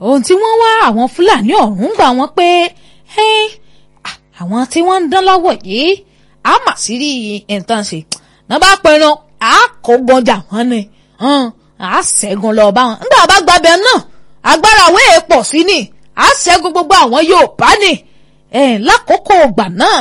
ohun tí wọ́n wá àwọn fúlàní ọ̀hún gbà wọ́n pé àwọn tí wọ́n ń dán lọ́wọ́ yìí á mà sí rí nǹkan ṣe náà bá pinnu á kó gbọ́njà wọn ni á ṣẹ́gun lọ bá wọn nígbà bá gbàbẹ náà agbára wéè pọ̀ sí ni á ṣẹ́gun gbogbo àwọn Yorùbá ni lákòókò ìgbà náà.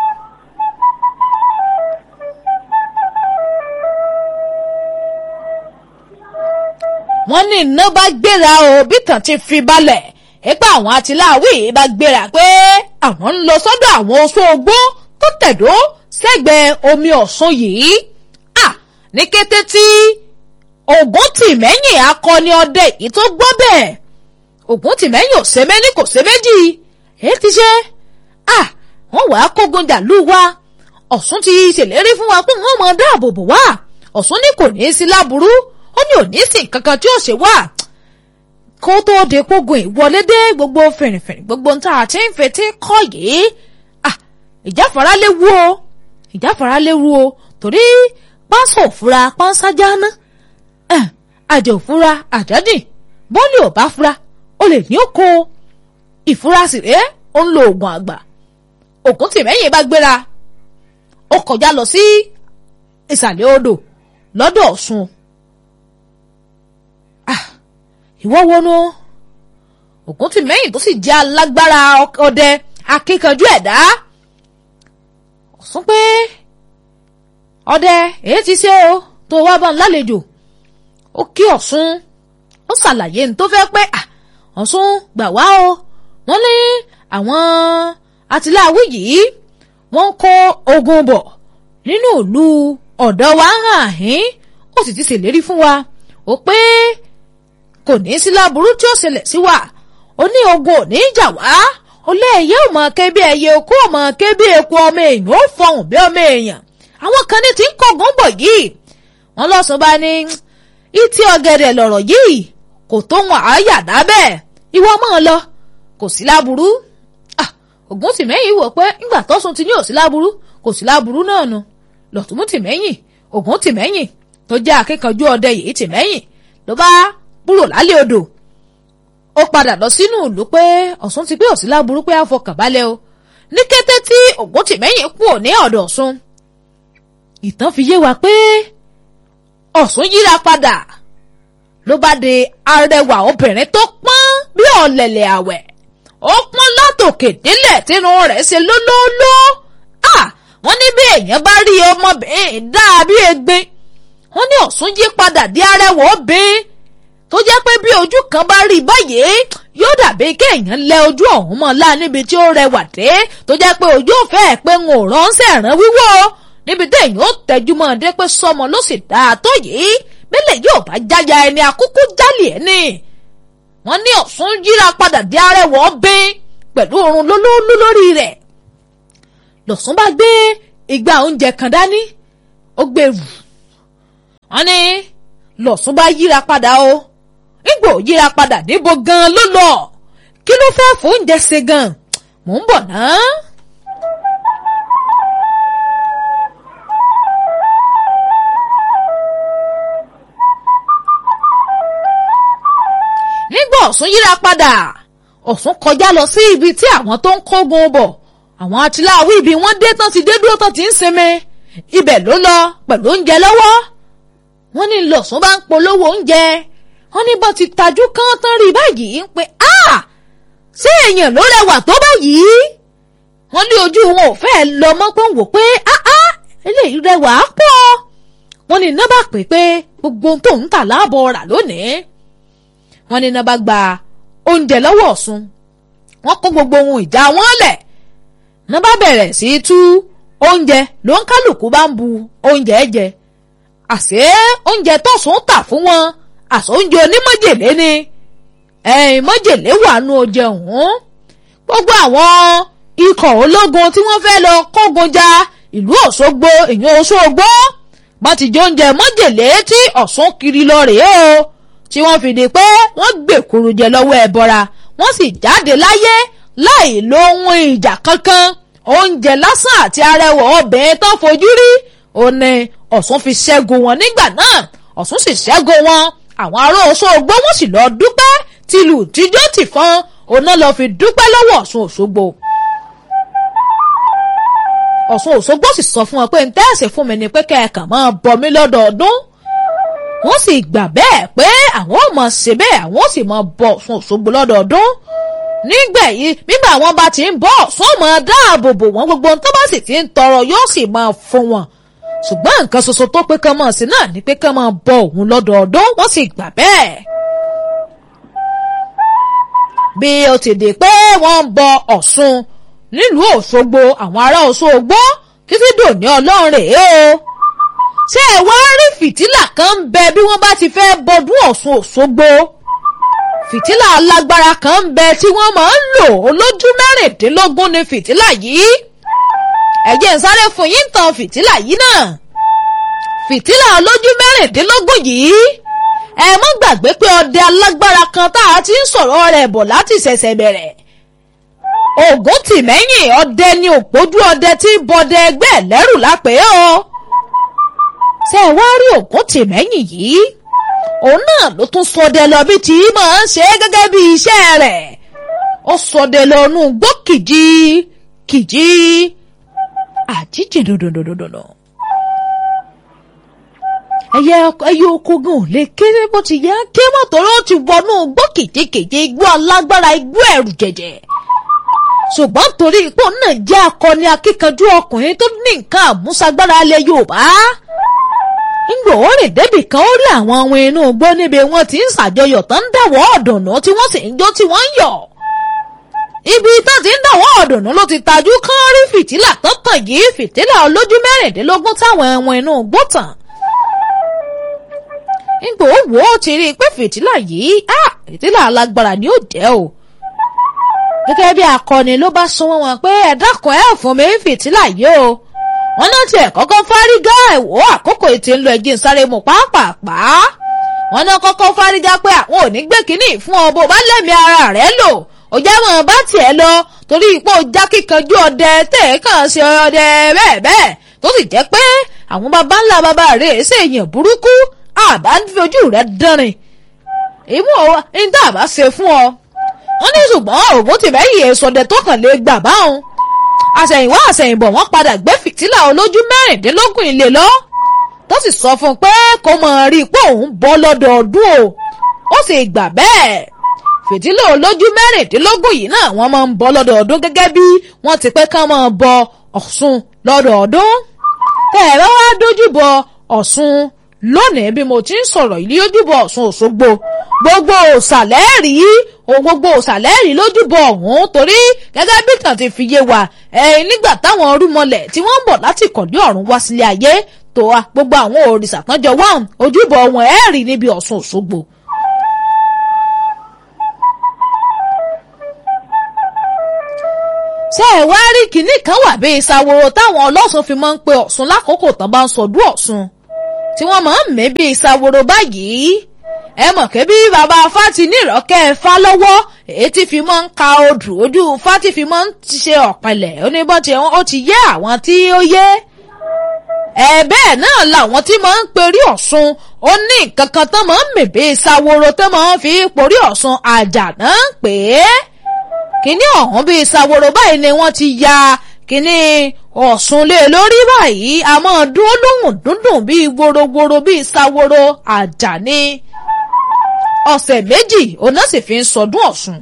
wọ́n ní iná bá gbéra o bí tàn ti fi balẹ̀ ipa àwọn atiláwí bá gbéra pé àwọn ń lọ sọ́dọ̀ àwọn oṣù ogbó tó tẹ̀dó sẹ́gbẹ̀ẹ́ omi ọ̀ṣun yìí à ní kété tí Ògúntìmẹ́yìn akọni ọdẹ yìí tó gbọ́ bẹ́ẹ̀ Ògúntìmẹ́yìn ò ṣe méní kò ṣe méjì èyí ti ṣe à wọ́n wàá kógun jàlú wa Ọ̀ṣun ti ṣèlérí fún wa pé wọ́n mọ dáàbò bò wá Ọ̀ṣun ní kò ní í sí láburú ó ní òní sí nǹkan kan tí ó ṣe wá kó tó de kógun ìwọlé dé gbogbo fìrìfìrì gbogbo ń tá a ti ń fetí kọ́ yìí ìjáfara léwu o ìjáfara léwu o torí pánsá òfura pánsá jáná àjẹ òfura àjádìn bọ́ọ̀lì ò bá fura ó lè ní oko ìfura sì rèé ó ń lo oògùn àgbà Ògúntìmẹ́yìn bá gbéra ó kọjá lọ sí ìsàlẹ̀ odò lọ́dọ̀ Ọ̀ṣun ìwọ́ wọnú Ògúntìmẹ́yìn tó sì jẹ́ alágbára ọdẹ akíkanjú ẹ̀dá Ọ̀ṣun pé ọdẹ èyí ti ṣe o tó wá bá ń lálejò ó kí Ọ̀ṣun ó ṣàlàyé ní tó fẹ́ pé Ọ̀ṣun gbà wá o wọ́n ní àwọn atiláwí yìí wọ́n kó ogun bọ̀ nínú ìlú ọ̀dọ̀ wa hàn hín ó sì ti ṣèlérí fún wa ó pé kò ní sí láburú tí ó ṣẹlẹ̀ sí wa ó ní ogun ò ní jà wá ó lé ẹyẹ ò mọ ké bí ẹyẹ okó ò mọ ké bí eku ọmọ èèyàn ó fọhùn bí ọmọ èèyàn àwọn kan ní ti ń kọ̀gùn bọ̀ yìí wọ́n lọ́sùn bá ní ìtì ọ̀gẹ̀dẹ̀ lọ̀rọ̀ yìí kò tó wọn àáyà dábẹ́ ìwọ máa lọ kò sí láburú Ògúntìmẹ́yìn wò pé ńgbà tọ́sùn ti ní ò sí láburú kò sí láburú náà nu lọ̀túnmùtìmẹ́yìn Ògúntìmẹ́yìn tó jẹ́ akíkanjú ọdẹ yìí tìmẹ́yìn ló bá kúrò lálẹ́ odò ó padà lọ sínú ìlú pé Ọ̀ṣun ti pé òsì láburú pé àfọkànbalẹ̀ o ní kété tí Ògúntìmẹ́yìn kú ní ọ̀dọ̀ Ọ̀ṣun ìtàn fi yé wa pé Ọ̀ṣun yíra padà ló bá di arẹwà obìnrin tó pọ́n bí ọ̀lẹ̀lẹ̀ àwẹ̀ ó pọ́n látòkè délẹ̀ tínú rẹ̀ ṣe lólóóló wọ́n ní bí èèyàn bá rí ọmọbìnrin dáa bí egbin wọ́n ní Ọ̀ṣun yí padà di arẹwà obìnrin tó jẹ́ pé bí ojú kan bá rí báyìí yóò dàbí kéèyàn lẹ ojú ọ̀hún mọ́ lá níbi tí ó rẹwà dé tó jẹ́ pé ojú òfẹ́ ẹ̀ pé ń ò ránṣẹ́ rán wíwọ́ níbi téèyàn ó tẹjú mọ́ ọdẹ pé sọmọ ló sì dáa tó yìí bẹ́lẹ̀ yóò bá jáya ẹni àkókò jálì ẹ̀ ni. wọ́n ní Ọ̀ṣun yíra padà di arẹwà ọbẹ̀ pẹ̀lú oorun lólólú lórí rẹ̀ lọ̀ṣun bá gbé igbá oúnjẹ kan dání ó gbé rù wọ́n ní lọ̀ṣun bá yíra padà o nígbò yíra padà níbo gan ló lọ kí ló fẹ́ fóúnjẹ ṣe gan mò ń bọ̀ náà. nígbà Ọ̀ṣun yíra padà Ọ̀ṣun kọjá lọ sí ibi tí àwọn tó ń kógun bọ̀ àwọn atiláwí ibi wọ́n dé tán ti dé dúró tán ti ń sinmi ibẹ̀ ló lọ pẹ̀lú oúnjẹ lọ́wọ́ wọ́n ní lọ̀ṣun bá ń polówó oúnjẹ wọ́n ní bó ti tajú kán tán rí báyìí ń pe a ṣé èèyàn ló rẹwà tó báyìí wọ́n ní ojú wọn ò fẹ́ lọ mọ́ pé ń wò pé áá eléyìí rẹwà á pọ̀ wọ́n ní iná bá pè pé gbogbo ohun tó ń tà láàbọ̀ rà lónìí wọ́n ní iná bá gba oúnjẹ lọ́wọ́ Ọ̀ṣun wọ́n kó gbogbo ohun ìjà wọn lẹ̀ iná bá bẹ̀rẹ̀ sí í tú oúnjẹ ló ń kálukú bá ń bu oúnjẹ jẹ àṣé oúnjẹ tọ̀sùn tà fún wọn àṣọ oúnjẹ onímọ̀jèlé ni ẹ̀yìn mọ̀jèlé wà nù oúnjẹ ọ̀hún gbogbo àwọn ikọ̀ ológun tí wọ́n fẹ́ lọ kógun ja ìlú Òṣogbo ìyẹn Òṣogbo wọ́n ti jẹ oúnjẹ mọ̀jèlé tí Ọ̀ṣun kiri lọ rèé o tí wọ́n fi di pé wọ́n gbèkúrú jẹ lọ́wọ́ ẹbọra wọ́n sì jáde láyé láì lo ohun ìjà kankan oúnjẹ lásán àti arẹwà obìnrin tó fojú rí ó ní Ọ̀ṣun fi ṣẹ́gun wọn nígbà náà Ọ̀ṣun sì ṣẹ́gun wọn àwọn ará Òṣogbo wọ́n sì lọ dúpẹ́ tí tìlù tíjó tìfọn òun náà lọ fi dúpẹ́ lọ́wọ́ Ọ̀ṣun Òṣogbo. Ọ̀ṣun Òṣogbo sì sọ fún wọn pé ntẹ́ẹ̀sì fún mi ni pé kẹ́ẹ̀kan máa bọ mí lọ́dọọdún wọ́n sì gbà bẹ́ẹ̀ pé àwọn ò mọ̀ ṣe bẹ́ẹ̀ àwọn ò sì mọ̀ bọ Ọ̀ṣun Òṣogbo lọ́dọọdún nígbẹ̀yìn nígbà wọn bá ti ń bọ̀ Ọ̀ṣun mọ̀ dáàbò bò wọ́n gbogbo tó bá sì ti ń tọrọ yóò sì máa fún wọn ṣùgbọ́n nǹkan ṣoṣo tó pé kán mọ̀ sí náà ni pé kán máa bọ òun lọ́dọọdún wọ́n sì gbà bẹ́ẹ̀. bí ó ti di pé wọ́n ń bọ Ọ̀ṣun nílùú Òṣogbo àwọn ará Òṣogbo títí dòní ọlọ́run rèé o ṣé ẹ wá rí fìtílà kan ń bẹ bí wọ́n bá ti fẹ́ bọdún Ọ̀ṣun Òṣogbo fìtílà alágbára kan ń bẹ tí wọ́n máa ń lò olójú mẹ́rìndínlógún ni fìtílà yìí ẹ jẹ́ n sáré fún yín tàn fìtílà yìí náà fìtílà olójú mẹ́rìndínlógún yìí ẹ mọ́ gbàgbé pé ọdẹ alágbára kan tá a ti ń sọ̀rọ̀ rẹ̀ bọ̀ láti ṣẹ̀ṣẹ̀ bẹ̀rẹ̀ ògùn tìmẹ́yìn ọdẹ ni òpójú ọdẹ tí ń bọdẹ ẹgbẹ́ lẹ́rù lápẹ́ o ṣé ẹ wá rí ògùn tìmẹ́yìn yìí òun náà ló tún sọdẹ lọ bí tí máa ń ṣe gẹ́gẹ́ bí iṣẹ́ rẹ̀ ó sọdẹ lọ nú gbó kìjì kìjì àjíjì dòdòdòdòdò ẹyẹ ẹyẹ oko gan ò lè kéré bó ti yẹ ké mọ́tòrò ti wọnú gbó kìjikìji igbó alágbára igbó ẹ̀rù jẹ̀jẹ̀ ṣùgbọ́n torí ipò náà jẹ́ akọni akíkanjú ọkùnrin tó ní nǹkan àmúṣagbára ilẹ̀ Yorùbá ńgbò ó rìn débì kan ó rí àwọn ohun inú igbó níbi wọn ti ń ṣàjọyọ̀ tán ń dàwọ́ ọ̀dùnnú tí wọ́n sì ń jó tí wọ́n ń yọ̀ ibi tó ti ń dàwọ́ ọ̀dùnnú ló ti tajú kán rí fìtílà tó tàn yìí fìtílà olójú mẹ́rìndínlógún táwọn ẹ̀wọ̀n inú igbó tàn ńgbò ó wò ó ti rí i pé fìtílà yìí fìtílà alágbára ni ó jẹ́ o gẹ́gẹ́ bí akọni ló bá sọ wọn pé ẹ dákun ẹ fún mi fìtílà yìí o wọn náà tiẹ̀ kọ́kọ́ fárígá ẹ̀wọ́ àkókò ètò ńlọ ẹ̀jẹ̀ ń sáré mu pàápàá wọn náà kọ́kọ́ fárígá pé àwọn ò ní gbé kínní fún ọ bó bá lẹ́mí ara rẹ̀ lò ó já mọ́ bá tiẹ̀ lọ torí ipò já kíkanjú ọdẹ tẹ̀ kàn ṣe ọdẹ bẹ́ẹ̀ bẹ́ẹ̀ tó sì jẹ́ pé àwọn baba ńlá baba rẹ̀ ṣèyàn burúkú àbá ń fi ojú rẹ̀ dánrin ìmú ọ ní tá a bá ṣe fún ọ wọ́n ní ṣùgbọ́n ògùn tìmẹ́yìn èsọdẹ tó kàn lè gbà báwọn àṣẹ̀yìnwá àṣẹ̀yìnbọ̀ wọ́n padà gbé fìtílà olójú mẹ́rìndínlógún ilé lọ tó sì sọ fún un pé kó mọ̀ rí i pé òun bọ́ lọ́dọọdún o ó sì gbà bẹ́ẹ̀ fìtílà olójú mẹ́rìndínlógún yìí náà wọ́n máa ń bọ́ lọ́dọọdún gẹ́gẹ́ bí wọ́n ti pé ká máa bọ Ọ̀ṣun lọ́dọọdún tẹ́ ẹ bá wá dójú bọ Ọ̀ṣun lónìí bí mo ti ń sọ̀rọ̀ ilé ojúbọ Ọ̀ṣun Òṣogbo gbogbo òsàlẹ̀ rí o gbogbo òsàlẹ̀ rí lójúbọ ọ̀hún torí gẹ́gẹ́ bí kan ti fi yé wa ẹ̀yìn nígbà táwọn orúmọlẹ̀ tí wọ́n ń bọ̀ láti kọ̀dí ọ̀run wá sílé ayé tó a gbogbo àwọn òrìṣà tán jọ wá ojúbọ wọn ẹ̀ rí níbi Ọ̀ṣun Òṣogbo. ṣé ẹ wá rí kinní kan wà bí ìsàwòrò táwọn ọlọ́sùn fi máa ń pe Ọ̀ṣun lákòókò tán bá ń sọdún Ọ̀ṣun tí wọ́n máa ń mí bí ìsàwòrò báyìí ẹ mọ̀ pé bí bàbá fati nírọ̀kẹ́ fa lọ́wọ́ èyí tí fi máa ń ka odù ojú fati fi máa ń ṣe ọ̀pẹ̀lẹ̀ oníbọn tí ó ti yé àwọn tí ó yé ẹ bẹ́ẹ̀ náà làwọn tí máa ń perí Ọ̀ṣun ó ní nǹkan kan tán máa ń mèbè ìsàwòrò tán máa ń fi porí Ọ̀ṣun àjànà pé kíní ọ̀hún bí ìsàwòrò báyìí ni wọ́n ti ya kíní Ọ̀ṣun lé lórí báyìí a máa dúró lóhùn dúndùn bíi worowóró bíi ìsàwòrò àjàní ọ̀sẹ̀ méjì òun náà sì fi ń sọdún Ọ̀ṣun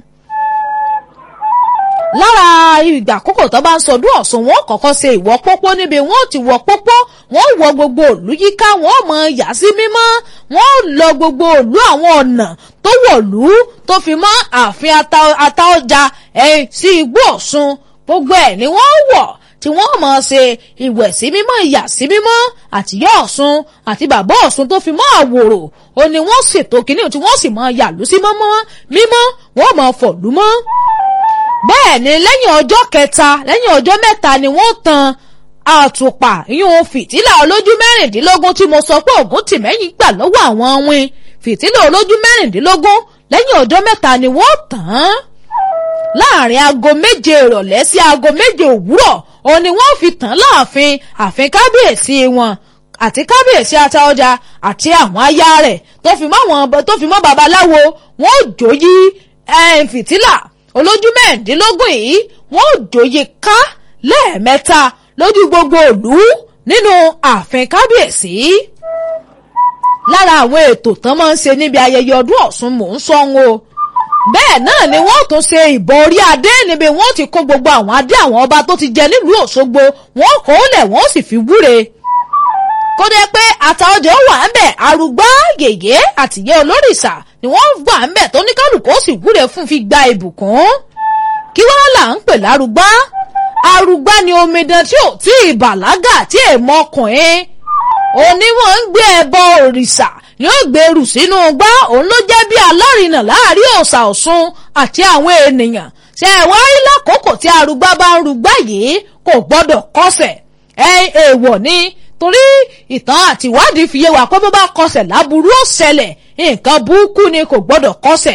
lára ìgbà àkókò tó bá ń sọdún Ọ̀ṣun wọn kọ́kọ́ ṣe ìwọ pópó níbi wọn ò ti wọ pópó wọn wọ gbogbo òlú yíká wọn mọ yà sí mímọ́ wọn lọ gbogbo òlú àwọn ọ̀nà tó wọ̀lú tó fi mọ́ ààfin Àtaọ́jà ẹ̀yìn sí igbó Ọ̀ṣun gbogbo ẹ̀ ni wọ́n wọ̀ tí wọ́n mọ̀ ṣe ìwẹ̀ sí mímọ́ ìyà sí mímọ́ àtìyá Ọ̀ṣun àti bàbá Ọ̀ṣun tó fi mọ́ àwòrò ó ní wọ́n ṣètò kínní tí wọ́n sì mọ yàlú sí mọ́mọ́ mímọ́ wọ́n mọ̀ fọ̀lú mọ́. bẹ́ẹ̀ ni lẹ́yìn ọjọ́ kẹta lẹ́yìn ọjọ́ mẹ́ta ni wọ́n tan àtùpà ìyún fìtílà olójú mẹ́rìndínlógún tí mo sọ pé Ògúntìmẹ́yìn gbà lọ́wọ́ àwọn win fìtílà olójú mẹ́rìndínlógún lẹ́yìn ọjọ́ mẹ́ta ni wọ́n tàn án láàrin aago méje ìrọ̀lẹ́ sí aago méje òwúrọ̀ òun ni wọ́n fi tàn láàfin àfin kábíyèsí wọn àti kábíyèsí Àtaọ̀jà àti àwọn aya rẹ̀ tó fi mọ́ àwọn tó fi mọ́ babaláwo wọ́n ò jòyí fìtílà olójú mẹ́ẹ̀ẹ́dínlógún yìí wọ́n ò jòyí ká lẹ́ẹ̀mẹ́ta lójú gbogbo ìlú nínú ààfin kábíyèsí lára àwọn ètò tán máa ń ṣe níbi ayẹyẹ ọdún Ọ̀ṣun mò ń sọ ń o bẹ́ẹ̀ náà ni wọ́n tún ṣe ìbọn orí adé níbi wọ́n ti kó gbogbo àwọn adé àwọn ọba tó ti jẹ nílùú Òṣogbo wọ́n kó lẹ̀ wọ́n sì fi wúre kó dé pé Àtaọ̀jà wà ń bẹ̀ arúgbá yèyé àtìyẹ́ olórìṣà ni wọ́n wà ń bẹ̀ tó ní kálukú ó sì wúre fún fi gba ìbùkún kí wọ́n là ń pè lárúgbá arúgbá ni omidan tí ò tí ì bàlágà tí èèmọ ọkùnrin oníwọ̀n ń gbé ẹbọ òrìṣà ni ó gbèrú sínú gbá òun ló jẹ́ bí alárinà láàrin òòṣà Ọ̀ṣun àti àwọn ènìyàn ṣe ẹ wá rí lákòókò tí arúgbá bá ń rúgbá yìí kò gbọ́dọ̀ kọsẹ̀ ẹ èèwọ̀ ni torí ìtàn àtiwádìí fi yé wa pé bó bá kọsẹ̀ láburú ó ṣẹlẹ̀ nǹkan burúkú ni kò gbọ́dọ̀ kọsẹ̀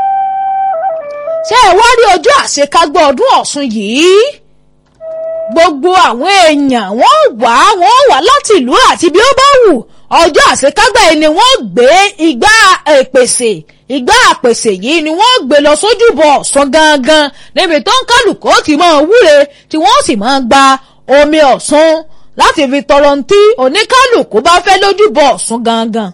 ṣe ẹ wá rí ọjọ́ àṣekágbọ́ ọdún Ọ̀ṣun yìí gbogbo àwọn èèyàn wọ́n wá wọ́n wá láti ìlú àti bí ó bá wù ọjọ́ àṣekágbà yìí ni wọ́n gbé igbá ìpèsè igbá àpèsè yìí ni wọ́n gbé lọ sójúbọ Ọ̀ṣun gangan níbi tó ń kálukú ti máa wúre tí wọ́n sì máa gba omi Ọ̀ṣun láti fi tọrọ ntí oníkálukú bá fẹ́ lójúbọ Ọ̀ṣun gangan.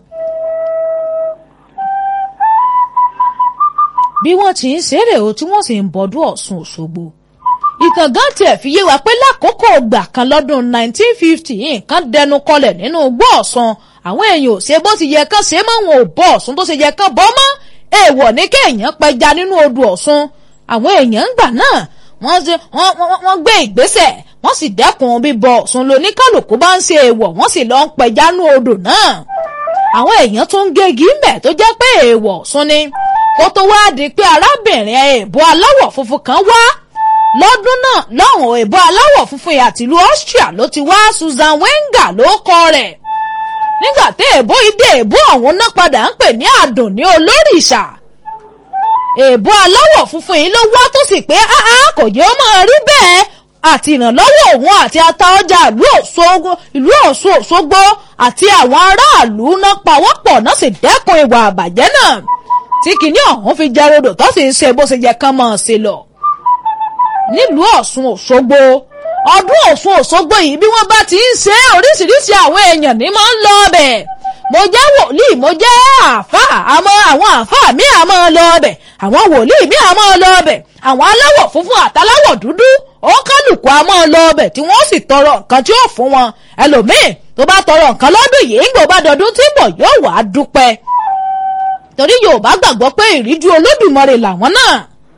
bí wọ́n ti ń ṣeré o tí wọ́n sì ń bọ́dún Ọ̀ṣun Òṣogbo ìtàn gan tiẹ̀ fi yé wa pé lákòókò ìgbà kan lọ́dún 1950 nǹkan dẹnu kọlẹ̀ nínú igbó Ọ̀ṣun àwọn èèyàn ò ṣe bó ti yẹ kán ṣe mọ́ wọn ò bọ́ Ọ̀ṣun tó ṣe yẹ kán bọ́ mọ́ èèwọ̀ ní kéèyàn pẹja nínú odò Ọ̀ṣun àwọn èèyàn ń gbà náà wọ́n gbé ìgbésẹ̀ wọ́n sì dẹ́kun bíbọ Ọ̀ṣun lóníkàlùkù bá ń ṣe èèwọ̀ wọ́n sì lọ ń pẹja nínú odò náà àwọn èèyàn tún ń gégi ń bẹ̀ tó jẹ́ pé èèwọ̀ Ọ̀ṣun ni kó tó wá di pé arábìnrin èèbó aláwọ̀ funfun kan wá lọ́dún náà lọ́hùn èèbó aláwọ̀ funfun yìí àti ìlú Austria ló ti wá Susan Wenger ló kọ rẹ̀ nígbà tí èèbó ìdè èèbó ọ̀hún náà padà ń pè ní àdùn ní olórìṣà èèbó aláwọ̀ funfun yìí ló wá tó sì pé áá kò yẹ ó máa rí bẹ́ẹ̀ àti ìrànlọ́wọ́ òun àti Àtaọ̀jà ìlú Ọ̀ṣun Òṣogbo àti àwọn aráàlú náà pawọ́pọ̀ náà sì dẹ́kun ìwà àbàjẹ́ náà tí kìíní ọ̀hún fi jẹ́ rodò tó sì ń ṣe bó ṣe yẹ kán máa ṣe lọ nílùú Ọ̀ṣun Òṣogbo ọdún Ọ̀ṣun Òṣogbo yìí bí wọ́n bá ti ń ṣe oríṣiríṣi àwọn èèyàn ní máa ń lọ ọbẹ̀ mo jẹ́ wòlíì mo jẹ́ àáfàá àmọ́ àwọn àáfàá mi àmọ́ lọ ọbẹ̀ àwọn wòlíì mi àmọ́ lọ ọbẹ̀ àwọn aláwọ̀ funfun àtàláwọ̀ dúdú ó kálukú àmọ́ lọ ọbẹ̀ tí wọ́n sì tọrọ nǹkan tí ó fún wọn ẹlòmíì tó bá tọrọ nǹkan lọ́dún yìí ń gbọ́ bá dọdún tí ń bọ̀ yóò wá dúpẹ́ torí Yorùbá gbàgbọ́ pé ìríjú Olódùmarè làwọn náà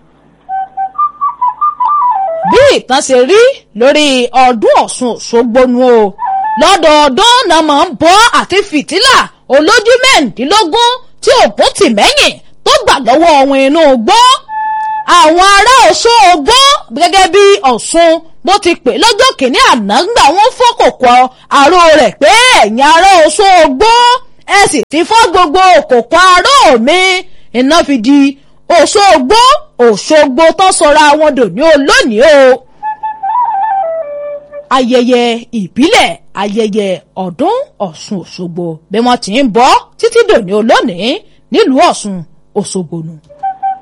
bí ìtàn ṣe rí lórí ọdún Ọ̀ṣun Òṣogbo nu o lọ́dọọdún náà máa ń bọ́ àti fìtílà olójú mẹ́rìndínlógún tí ògún tì mẹ́yìn tó gbà lọ́wọ́ ohun inú gbọ́ àwọn ará Ọ̀ṣun Ògbó gẹ́gẹ́ bí Ọ̀ṣun bó ti pè lọ́jọ́ kìíní àná gbà wọ́n fọ́kòkò àrò rẹ̀ pé ẹ̀yin ará Ọ̀ṣun Ògbó ẹ sì ti fọ́ gbogbo òkòkò aró mi iná fi di Òṣogbo Òṣogbo tó sọra wọn dòní olónìí o. ayẹyẹ ìbílẹ̀ ayẹyẹ ọdún Ọ̀ṣun Òṣogbo bí wọ́n ti ń bọ́ títí dòní olónìí nílùú Ọ̀ṣun Òṣogbo nù.